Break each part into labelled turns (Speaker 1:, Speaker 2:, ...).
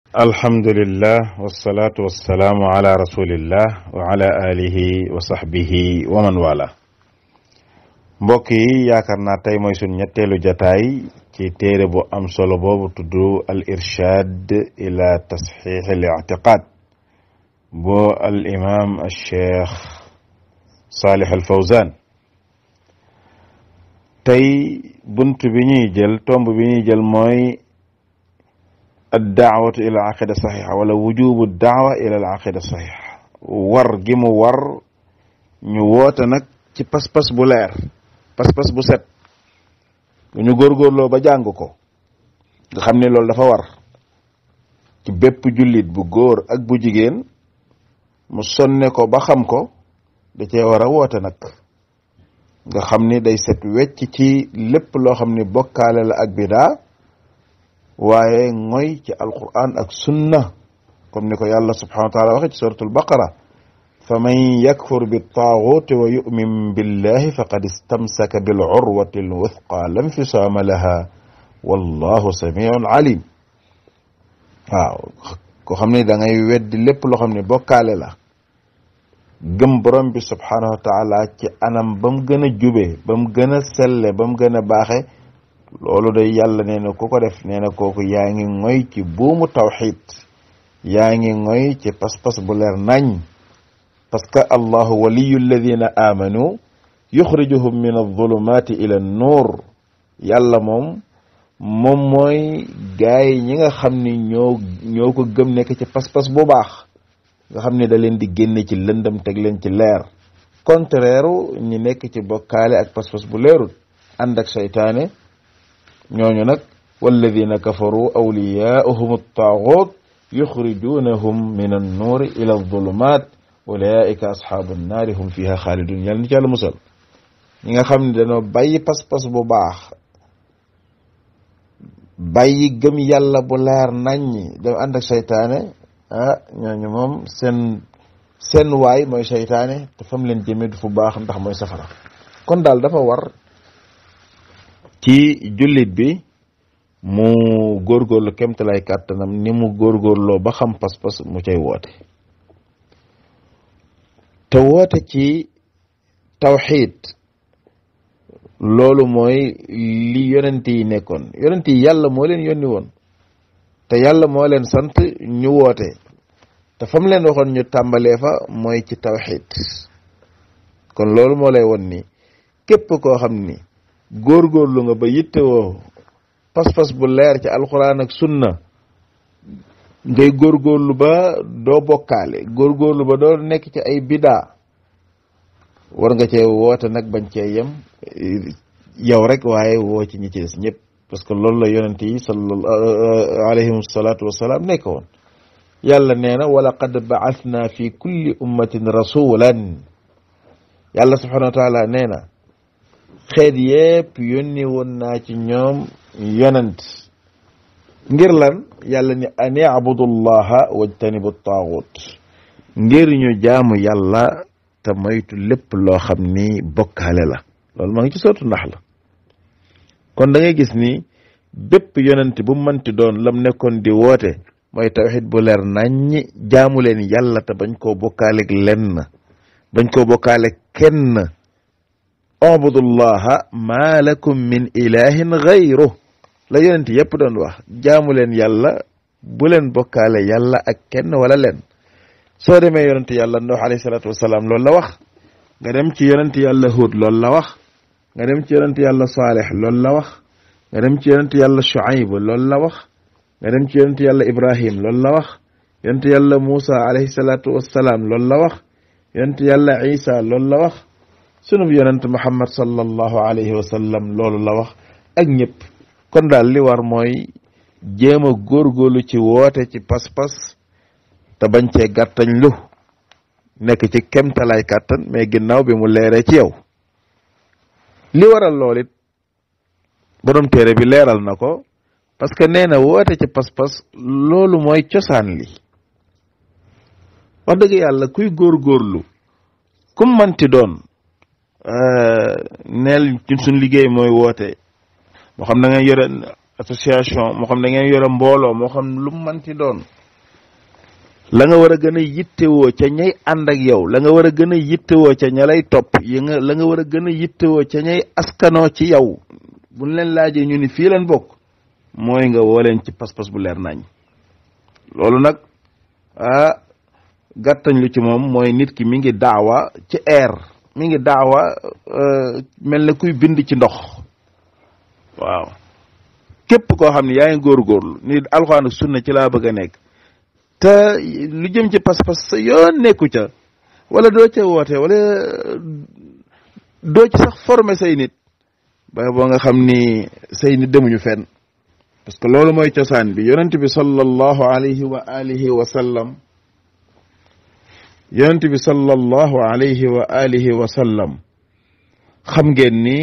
Speaker 1: alhamdulillah wasalaatu wasalaamu ala rasulillah wa ala alihi wa sahbihi wa man wala mbokk yi yaakaar naa tey mooy suñ ñetteelu jataay ci téere bu am solo boobu tudd al irshad ila tasxix al ictiqad bu al imam al cheikh salih al fawzan tey bunt bi ñuy jël tomb bi ñuy jël mooy addaawatu ila al aqida saxixa wala wujubu daawa ila al aqida saxixa war gi mu war ñu woote nag ci pas-pas bu leer pas-pas bu set bu ñu góorgóorloo ba jàng ko nga xam ne loolu dafa war ci bépp jullit bu góor ak bu jigéen mu sonne ko ba xam ko da cee war a woote nag nga xam ni day set wecc ci lépp loo xam ni bokkaale la ak bidaa waaye ngoy ci alquran ak sunna comme ni ko yàlla subhanahu wa taala waxe ci suratul baqara fa man yakfur bittaaguti wa yumin billahi faqad istamsaka bil urwati al wuthqa lam fisaama laha wallahu samiun alim waaw ko xam ne da ngay weddi lépp loo xam ne bokkaale la gëm borom bi subhanahu wa taala ci anam ba mu gën a jube ba mu gën a selle ba mu gën a baaxe loolu day yàlla nee na ku ko def nee na kooku yaa ngi ngoy ci buumu tawxid yaa ngi ngoy ci pas-pas bu leer nañ parce que allahu waliyu alladina amanu yuxrijuhum min alzulumati ila nuur yàlla moom moom mooy gaay ñi nga xam ni ñoo ñoo ko gëm nekk ci pas-pas bu baax nga xam ne da leen di génne ci lëndëm teg leen ci leer contraire ñi nekk ci bokkaale ak pas-pas bu leerul ànd ak seytaane ñooñu nag walladina kafaru awliyaauhum attaagut yuxrijunahum min annuuri ila alzulumat ulaika asxaabu nnaari hum fiha xaalidun yàlla ni ci yàlla musal ñi nga xam ne dañoo bàyyi pas-pas bu baax bàyyi gëm yàlla bu leer naññi dem ànd ak seytaane ah ñooñu moom seen seen waay mooy seytaane te fam leen jëme du fu baax ndax mooy safara kon daal dafa war ci jullit bi mu góorgóorlu kemtalay kàttanam ni mu góorgóorloo ba xam pas-pas mu cay woote te woote ci tawxiid loolu mooy li yonent yi nekkoon yonent yi yàlla moo leen yónni woon te yàlla moo leen sant ñu woote te fam leen waxoon ñu tàmbalee fa mooy ci tawxiid kon loolu moo lay won ni képp koo xam ni góorgóorlu nga ba yittewoo pas-pas bu leer ci alxuraan ak sunna ngay góorgóorlu ba doo bokkaale góorgóorlu ba doo nekk ci ay bidaa war nga cee woote nag bañ cee yem yow rek waaye woo ci ñi ci des ñëpp parce que loolu la yonent yi sallallahu alayhim salaatu wasalaam nekk woon yàlla nee na wa laqad ba'athna fi kulli ummatin rasulan yàlla subhanahu wa taala nee na xeet yépp yónni woon naa ci ñoom yonent ngir lan yàlla ni an yabudullaha wajtanibu taagut ngir ñu jaamu yàlla te moytu lépp loo xam ni bokkaale la loolu maa ngi ci sootu ndax la kon da ngay gis ni bépp yonent bu mënti doon lam nekkoon di woote mooy tawxid bu leer naññi jaamu leen yàlla te bañ koo bokkaaleeg lenn bañ koo bokkaale kenn ubudullaha ma lakum min ilahin gayru la yonent yépp doon wax jaamu leen yàlla bu leen bokkaale yàlla ak kenn wala leen soo demee yonent yàlla Nuux alayhi salaatu wasalaam loolu la wax nga dem ci yonent yàlla Huud loolu la wax nga dem ci yonent yàlla Saalix loolu la wax nga dem ci yonent yàlla Shuayb loolu la wax nga dem ci yonent yàlla Ibrahim loolu la wax yonent yàlla Muusa alayhi salaatu wasalaam loolu la wax yonent yàlla Isa loolu la wax sunub yonent Muhammad sallallahu alayhi wa sallam loolu la wax ak ñëpp kon daal li war mooy jéem a góorgóorlu ci woote ci pas-pas te bañ cee gàttañ lu nekk ci kemtalaay kàttan mais ginnaaw bi mu leeree ci yow li waral lool it borom téere bi leeral na ko parce que nee na woote ci pas-pas loolu mooy cosaan li wax dëgg yàlla kuy góorgóorlu kum manti doon neel ci suñ liggéey mooy woote moo xam na nga yore association moo xam da ngeen yore mbooloo moo xam lu mu manti doon la nga war a gën a yittewoo ca ñay ànd ak yow la nga war a gën a yittewoo ca ña lay topp yi nga la nga war a gën a yittewoo ca ñay askanoo ci yow buñ leen laajee ñu ni fii leen bokk mooy nga woo leen ci pas-pas bu leer nañ loolu nag ah gàttañ lu ci moom mooy nit ki mi ngi daawa ci air mi ngi daawa mel na kuy bind ci ndox waaw képp koo xam ne yaa ngi góorgóorlu ni alxuraan ak sunna ci laa bëgg a nekk te lu jëm ci pas-pas sa yoon nekku ca wala doo ca woote wala doo ci sax former say nit ba boo nga xam ni say nit demuñu fenn parce que loolu mooy cosaan bi yonent bi sallallahu alayhi wa alihi wa sallam yonent bi sallallahu alayhi wa alihi wa sallam xam ngeen ni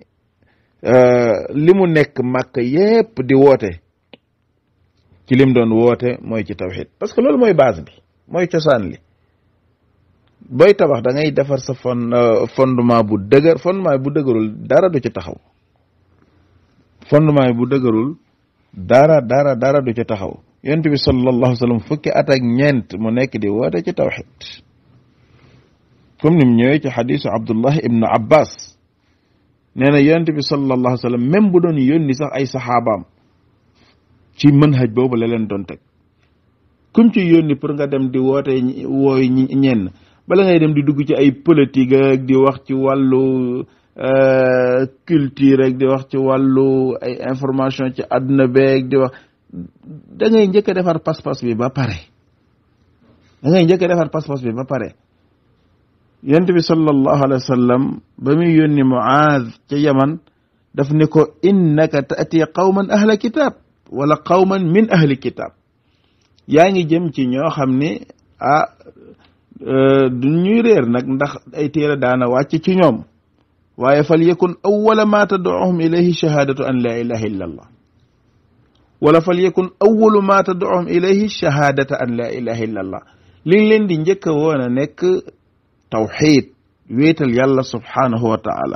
Speaker 1: li mu nekk màkk yépp di woote ci lim doon woote mooy ci tawxid parce que loolu mooy base bi mooy cosaan li booy tabax da ngay defar sa fond fondement bu dëgër fondement bu dëgërul dara du ci taxaw fondement bu dëgërul dara dara dara du ci taxaw yonent bi sallallahu alayhi wa sallam fukki at ak ñeent mu nekk di woote ci tawxid comme ni mu ñëwee ci xadisu Abdullah ibnu Abbas nee na yonent bi sallallahu alayhi wa sallam même bu doon yónni sax ay saxaabaam ci manhaj boobu la leen doon teg kum ci yónni pour nga dem di woote wooy ñenn bala ngay dem di dugg ci ay politique ak di wax ci wàllu culture rek di wax ci wàllu ay information ci àdduna beeg di wax da ngay njëkk a defar pas-pas bi ba pare da ngay njëkk a defar pas-pas bi ba pare yonent bi sallallahu alayhi wa sallam ba muy yónni Muaaz ca Yaman daf ne ko innaka taati qawman ahla kitab wala qawman min ahli kitab yaa ngi jëm ci ñoo xam ne ah du ñuy réer nag ndax ay téere daana wàcc ci ñoom waaye fal yakun awwala ma tad'uhum ilayhi shahadatu an la ilaha illa allah wala fal yakun awwalu ma tad'uhum ilayhi shahadata an la ilaha illa allah li ngi leen di njëkk a woon a nekk tawxid wéetal yàlla subhanahu wa taala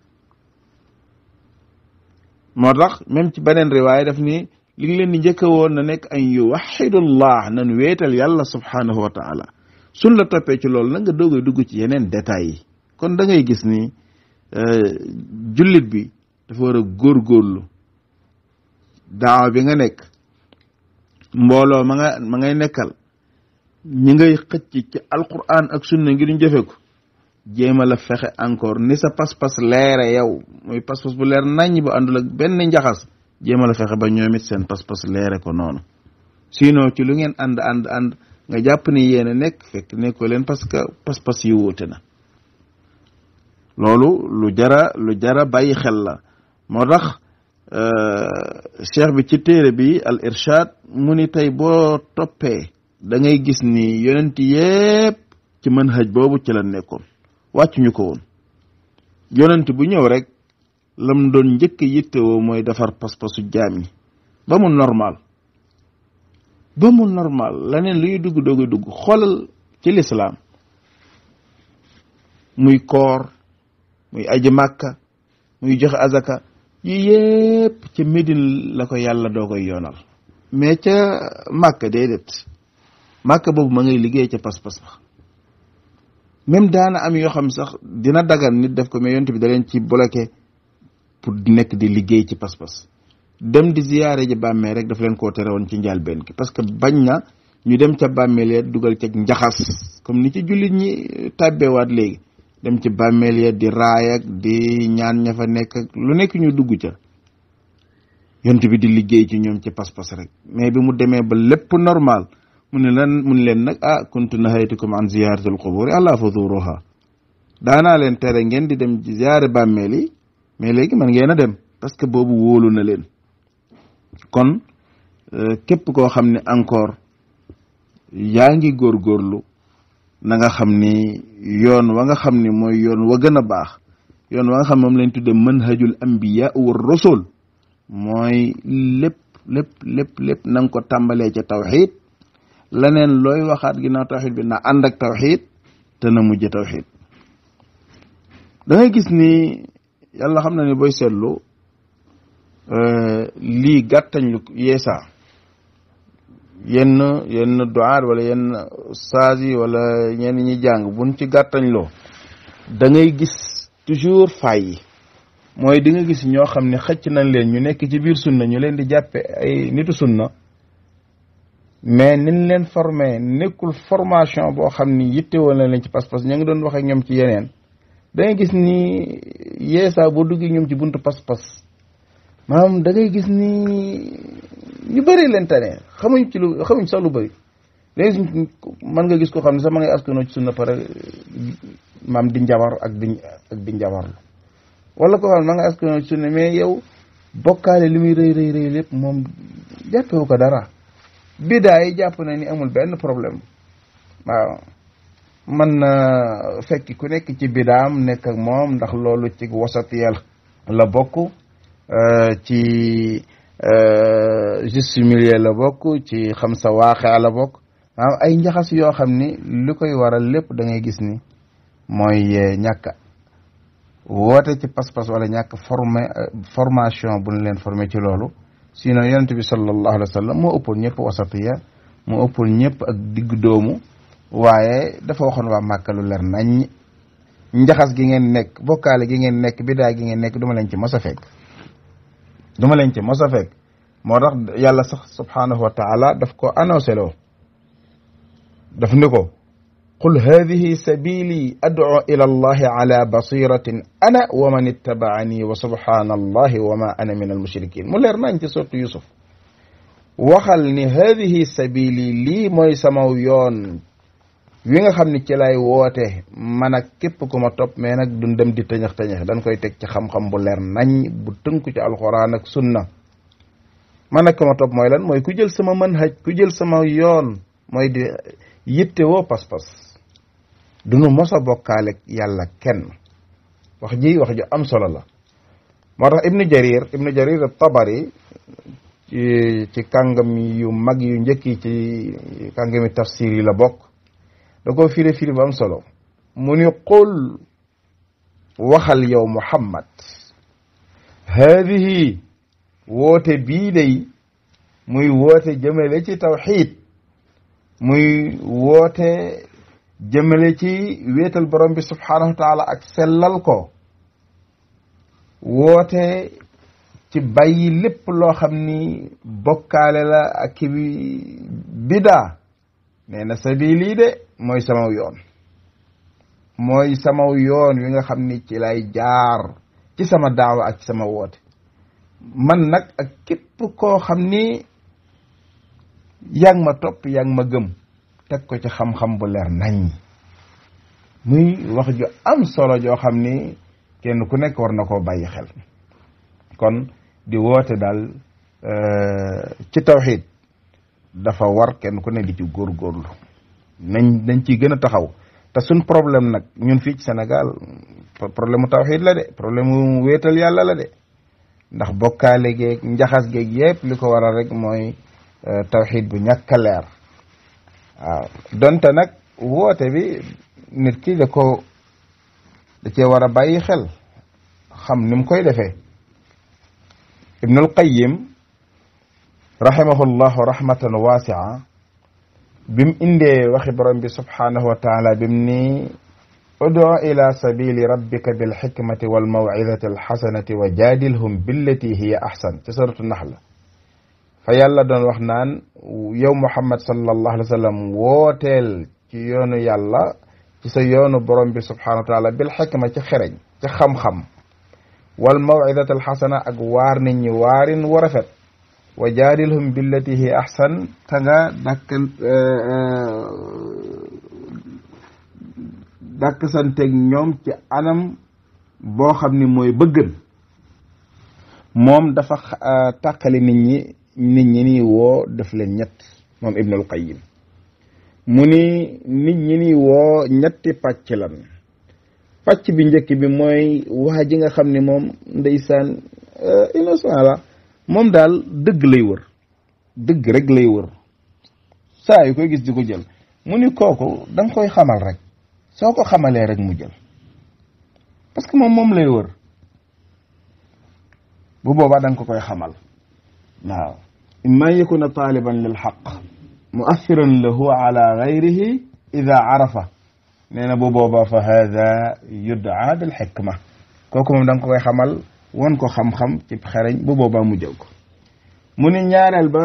Speaker 1: moo tax même ci beneen riwaaya daf ni li ngi leen di njëkk a woon na nekk an yuwaxidullah nan wéetal yàlla subhanahu wa taala suñ la toppee ci loolu nag nga doogay dugg ci yeneen détails yi kon da ngay gis ni jullit bi dafa war a góorgóorlu daawa bi nga nekk mbooloo ma nga ma ngay nekkal ñi ngay xëcc ci alquran ak sunna ngir ñu jëfe ko jéema la fexe encore ni sa pas-pas leere yow muy pas-pas bu leer naññ bu àndul ak benn njaxas jéema la fexe ba ñoom it seen pas-pas leere ko noonu sinon ci lu ngeen ànd ànd ànd nga jàpp ni yéen a nekk fekk nekkoo leen parce que pas-pas yi wuute na loolu lu jara lu jara bàyyi xel la moo tax cheikh bi ci téere bi al irshad mu ni tey boo toppee da ngay gis ni yonent yépp ci manhaj boobu ci la nekkoon wàccuñu ko woon yonent bu ñëw rek lam doon njëkk yittewoo mooy defar pas-pasu jaam yi ba mu normal ba mu normal leneen luy dugg doog a dugg xoolal ci lislaam muy koor muy aji màkka muy joxe azaka yi yépp ca Médine la ko yàlla doo koy yoonal mais ca màkka déedéet màkka boobu ma ngay liggéey ca pas-pas ba même daana am yoo xam sax dina dagan nit def ko mais yonent bi da leen ci bloqué pour nekk di liggéey ci pas-pas dem di ziyaare ji bàmmee rek daf leen koo tere woon ci njàlbeen ki parce que bañ na ñu dem ca bàmmeel ya dugal ca njaxas comme ni ci jullit ñi tàbbeewaat léegi dem ci bàmmeel ya di raay ak di ñaan ña fa nekk ak lu nekk ñu dugg ca yonent bi di liggéey ci ñoom ci pas-pas rek mais bi mu demee ba lépp normal mu ne lan mu ne leen nag ah kuntu nahaytukum an ziyaratil quburi ala fazuruha daanaa leen tere ngeen di dem ci ziyaare bàmmeel yi mais léegi man ngeen a dem parce que boobu wóolu na leen kon képp koo xam ne encore yaa ngi góorgóorlu na nga xam ni yoon wa nga xam ni mooy yoon wa gën a baax yoon wa nga xam moom lañ tudde manhajul anbiya wa rasul mooy lépp lépp lépp lépp na nga ko tàmbalee ca tawxid leneen looy waxaat ginnaaw tawxid bi na ànd ak tawxid te na mujj tawxid da ngay gis ni yàlla xam na ni booy seetlu lii gàttañ lu yeesa yenn yenn duaat wala yenn saas yi wala ñenn ñi jàng buñ ci gàttañ loo da ngay gis toujours fay yi mooy di nga gis ñoo xam ne xëcc nañ leen ñu nekk ci biir sunna ñu leen di jàppe ay nitu sunna mais niñ leen formé nekkul formation boo xam ni yittewoo na leen ci pas-pas ñu ngi doon wax ak ñoom ci yeneen da ngay gis ni yeesaa boo duggee ñoom ci buntu pas-pas maanaam da ngay gis ni ñu bëri leen tane xamuñ ci lu xamuñ sax lu bëri léegi mën nga gis ko xam ne sax ma ngay askanoo ci sunna pare maam di njabar ak di ak di njabarlu wala ko xam ne ma nga askanoo ci sunna mais yow bokkaale li muy rëy rëy rëy lépp moom jàppewu ko dara bidaa yi jàpp na ni amul benn problème waaw man na fekk ku nekk ci bidaam nekk ak moom ndax loolu ci wasatiyal la bokk ci juste milieu la bokk ci xam sa waaxee la bokk maanaam ay njaxas yoo xam ni li koy waral lépp da ngay gis ni mooy ñàkk woote ci pas-pas wala ñàkk formé formation bu ñu leen formé ci loolu sinon yonent bi sallallahu alayhi wa sallam moo ëppoon ñëpp wasatiya moo ëppoon ñëpp ak digg doomu waaye dafa waxoon waa Màkka lu leer nañ njaxas gi ngeen nekk bokkaale gi ngeen nekk bidaa gi ngeen nekk duma leen ci mos a fekk duma leen ci mos a fekk moo tax yàlla sax subhanahu wa taala daf ko annoncé loo daf ni ko qul hadihi sabili ad'u ila allahi ala basiratin ana wa man ittabaani wa subhana allahi wa ma ana min almushrikin mu leer nañ ci sotti yusuf waxal ni hadihi sabili lii mooy samaw yoon wi nga xam ni ci lay woote man ak képp ku ma topp mais nag du dem di tëñëx tëñëx dañ koy teg ci xam-xam bu leer nañ bu tënku ci alxuraan ak sunna man ak ku ma topp mooy lan mooy ku jël sama manhaj ku jël sama yoon mooy di yitte woo pas-pas du nu mos a bokkaale yàlla kenn wax ji wax ju am solo la moo tax ibnu jarir ibnu jarir tabari ci ci kàngam yu mag yu njëkk yi ci kàngami tafsir yi la bokk da ko firi firi bu am solo mu ni qul waxal yow muhammad haadihi woote bii day muy woote jëmale ci tawxiid muy woote jëmale ci wéetal borom bi subhaanahu wa taala ak sellal ko woote ci bàyyi lépp loo xam ni bokkaale la ak ki bidaa nee na sabili de mooy samaw yoon mooy samaw yoon wi nga xam ni ci lay jaar ci sama daawa ak ci sama woote man nag ak képp koo xam ni yaa ngi ma topp yaa ngi ma gëm teg ko ci xam-xam bu leer nañ muy wax ju am solo joo xam ni kenn ku nekk war na koo bàyyi xel kon di woote daal ci tawxiid dafa war kenn ku ne di ci góorgóorlu nañ dañ ciy gën a taxaw te suñ problème nag ñun fii ci Sénégal problème mu tawxiid la de problème mu wéetal yàlla la de ndax bokkaale geeg njaxas geeg yépp li ko waral rek mooy tawxiid bu ñàkk a leer waaw donte nag woote bi nit ki da ko da cee war a bàyyi xel xam ni mu koy defee ibnul qayyim rahimahullahu rahmatan wasia bim indee waxi borom bi subhanahu wa taala bim ni udu ila sabili rabbika bilxikmati walmawcidati alxasanati wa jaadilhum billati hiya axsan ci suratu naxla fa yàlla doon wax naan yow muhammad sallallahu alayhi wa sallam wooteel ci yoonu yàlla ci sa yoonu borom bi subhanahu wa taala bil xikma ci xereñ ci xam-xam wal mawcidati alxasana ak waar nit ñi waarin wu rafet wa jaadilhum billati hi ahsan ta nga dàkk dàkk santeeg ñoom ci anam boo xam ni mooy bëggën moom dafa tàqali nit ñi nit ñi ni woo def leen ñett moom ibnul qayyim mu ni nit ñi ni woo ñetti pàcc lan pàcc bi njëkk bi mooy waa ji nga xam ne moom ndeysaan innocent la moom daal dëgg lay wër dëgg rek lay wër saa yu koy gis di ko jël mu ni kooku da nga koy xamal rek soo ko xamalee rek mu jël parce que moom moom lay wër bu boobaa da nga ko koy xamal waaw imma yakuna taaliban lil xaq muassiran lahu ala gayrihi ida arafa nee na bu boobaa fa hada yudaa bil xikma kooku moom da nga ko koy xamal won ko xam-xam ci xereñ bu boobaa mu jël ko mu ni ñaareel ba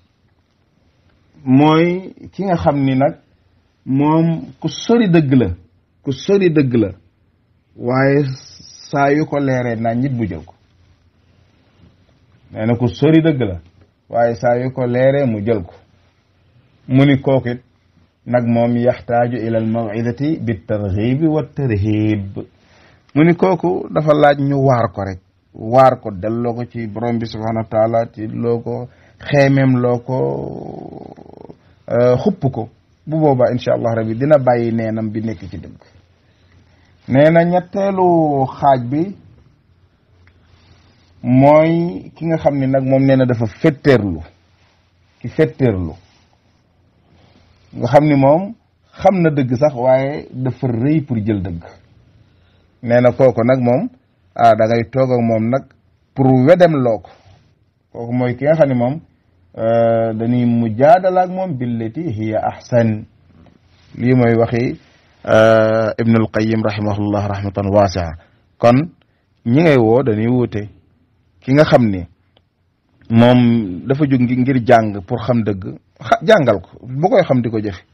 Speaker 1: mooy ki nga xam ni nag moom ku sori dëgg la ku sori dëgg la waaye saa yu ko leeree naa ñit bu jël ko nee na ku sori dëgg la waaye saa yu ko leeree mu jël ko mu ni kooku it nag moom yaxtaaju ila al mawidati bi tarxibi wa tarhib mu ni kooku dafa laaj ñu waar ko rek waar ko delloo ko ci borom bi subhanahu wa taala ci loo ko xeemeem loo ko xupp ko bu boobaa incha allah rabbi dina bàyyi neenam bi nekk ci dëgg nee na ñetteelu xaaj bi mooy ki nga xam ni nag moom nee na dafa fetteerlu ki fetteerlu nga xam ni moom xam na dëgg sax waaye dafa rëy pour jël dëgg nee na kooku nag moom ah da ngay toog ak moom nag pour wedem loo ko kooku mooy ki nga xam ne moom dañuy mujaadala ak moom billati hiya ahsan lii mooy waxi ibnul qayim rahimahullah rahmatan wasia kon ñi ngay woo dañuy wuute ki nga xam ni moom dafa jóg ngir jàng pour xam dëgg jàngal ko bu koy xam di ko jëfe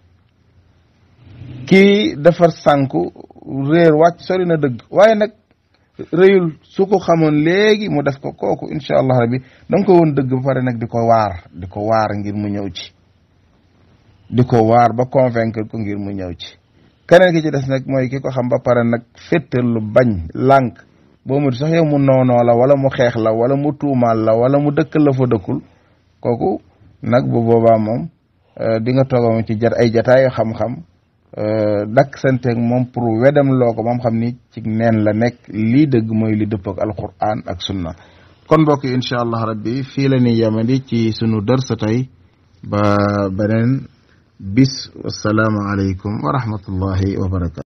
Speaker 1: kii dafa sànku réer wàcc sori na dëgg waaye nag réyul su ko xamoon léegi mu def ko kooku incha allah rabbi da nga ko woon dëgg ba pare nag di ko waar di ko waar ngir mu ñëw ci di ko waar ba convaincre ko ngir mu ñëw ci keneen ki ci des nag mooy ki ko xam ba pare nag féttal lu bañ lànk boo mu sax yow mu noonoo la wala mu xeex la wala mu tuumaal la wala mu dëkkal la fa dëkkul kooku nag bu boobaa moom di nga toog moom ci jat ay jataayu xam-xam dakk santeeg moom pour wedam loo ko moom xam ni ci neen la nekk lii dëgg mooy li dëpp ak alquran ak sunna kon mbokk yi incha allah rabbi fii la ñuy yemandi ci sunu dërsa tey ba beneen bis wasalaamu aleykum wa rahmatullahi wa barakatu